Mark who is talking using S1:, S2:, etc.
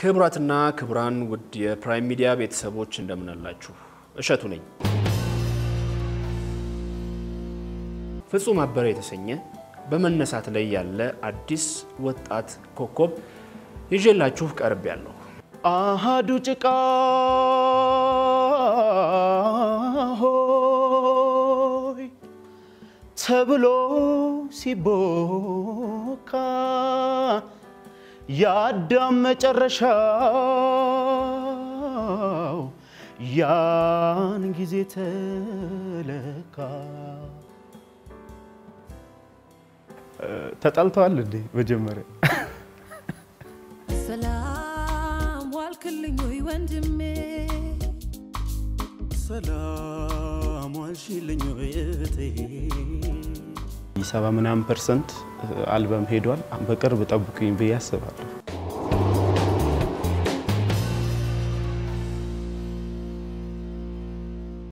S1: ክቡራትና ክቡራን ውድ የፕራይም ሚዲያ ቤተሰቦች እንደምናላችሁ፣ እሸቱ ነኝ። ፍጹም አበረ የተሰኘ በመነሳት ላይ ያለ አዲስ ወጣት ኮከብ ይዤላችሁ ቀርብ ያለሁ
S2: አሃዱ ጭቃ ሆይ ተብሎ ሲቦካ የአዳም መጨረሻው ያን ጊዜ ተለካ። ተጣልተዋል እንዴ? መጀመሪያ
S3: ሰላም ዋልክልኝ ወይ ወንድሜ
S2: ሰላም ዋልሽልኝ እህቴ። ሰባ ምናምን ፐርሰንት አልበም ሄዷል። በቅርብ ጠብቁኝ ብዬ አስባለሁ።